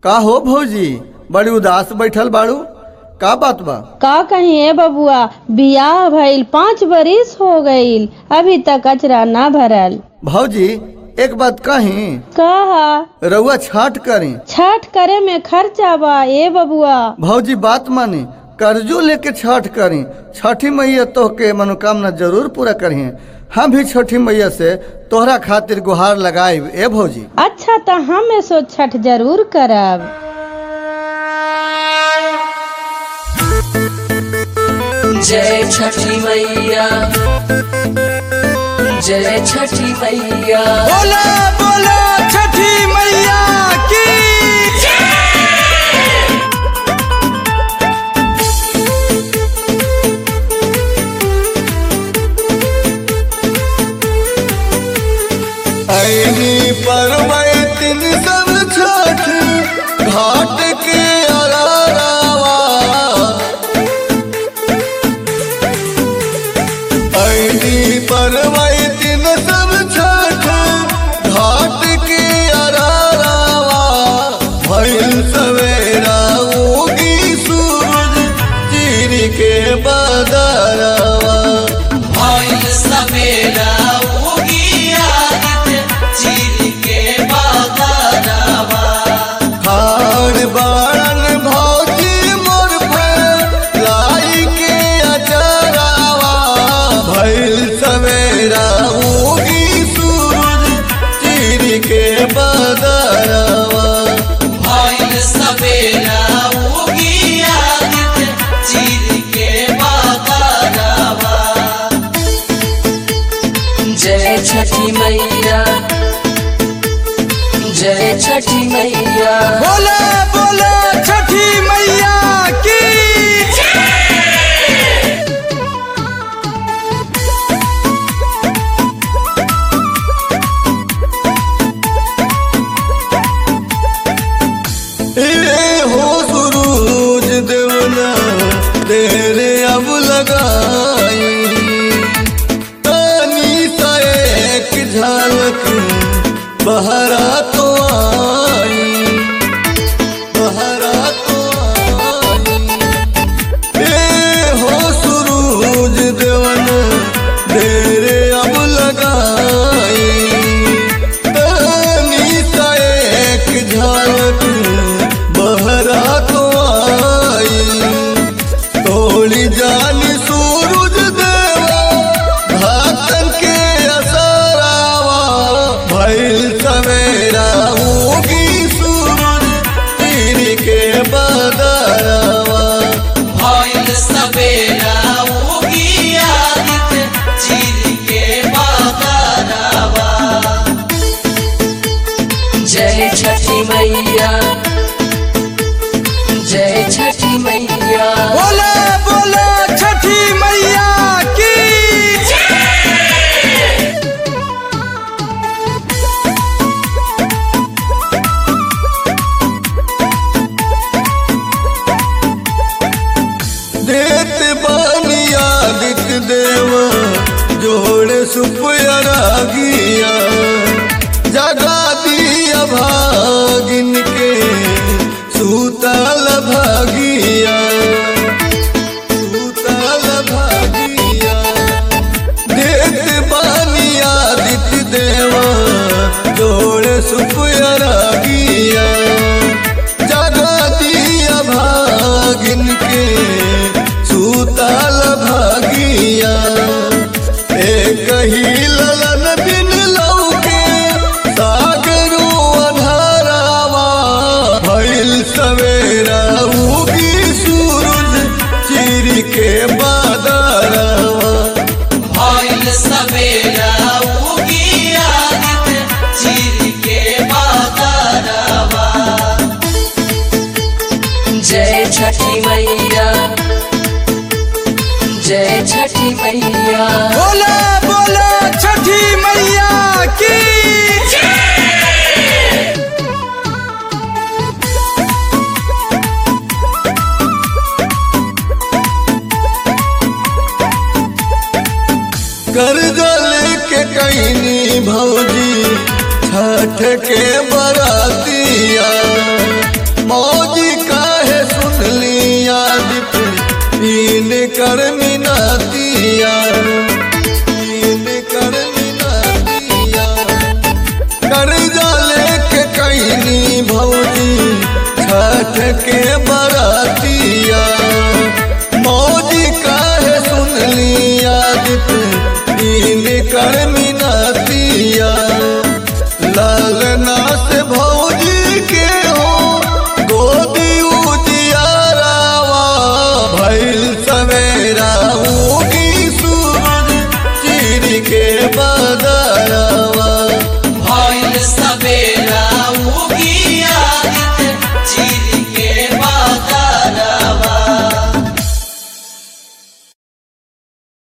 का हो भौजी बड़ी उदास बैठल बाड़ू का बात बा का कहीं ए बबुआ बियाह भइल पाँच बरिस हो गईल अभी तक कचरा ना भरल भौजी एक बात कही कहा रउआ छाट करी छठ करे में खर्चा बा ए बबुआ भौजी बात मानी कर्जो लेके छठ करी छठी मैया तोहके मनोकामना जरूर पूरा करी हम भी छठी मैया से तोहरा खातिर गुहार लगाए ए भौजी अच्छा तो हम सो छठ जरूर करब जय छठी मैया जय छठी मैया बोला बोला छठी मैया की ऐनी परवैतिन सब छठ घाट के अलावा ऐनी परवैतिन सब छठ घाट के अलावा भइल सवेरा उगी सूरज चीर के बदरवा भइल सवेरा उगी आदित्य चीर के बागरवा खान बारन भौजी मोर पर लाई के अचरावा भइल सवेरा उगी सूरज चीर के बदरवा भइल सवेरा उगी आदित्य चीर के बागरवा जय छठी मैया जय छठी मैया बोले बोले छठी मैया की ए हो सुरूज देवना तेरे अब लगाई तानी सा एक झलक बहरा तो आई बहरा तो आई ए हो सुरूज देवन तेरे अब लगाई तानी सा एक झलक बहरा तो आई तोड़ी जानी सूरज देवा भातन के असरावा भइल सवेरा उगी सूरज तीर के बदरवा भइल सवेरा उगी आदित्य चीर के बागरवा जय छठी मैया जय छठी मैया बोले बोले छठी मैया की देत बानी आदित्य देवा जोड़े सुपयरा गिया जगा दिया भागिन के सूतल भागिया सूतल भागिया देत बानी आदित्य देवा जोड़े सुपयरा गिया जगा दिया भागिन के सूतल भागिया एक ही ललन बिन लौके सागरू अधारावा भइल सवेरा उगी सूरज चीर के बादरवा भइल सवेरा उगी आदित्य चीर के बागरवा जय छठी मैया जय छठी मैया बोले बोले छठी मैया की कर्जा लेके कैनी भौजी छठ के बरातिया छठ के बरातिया मौजी काहे सुन लिया दिन कर मिनतिया लालना से भौजी के हो गोदी उजियारावा भइल सवेरा उगी सूरज चीर के बदरवा भइल सवेरा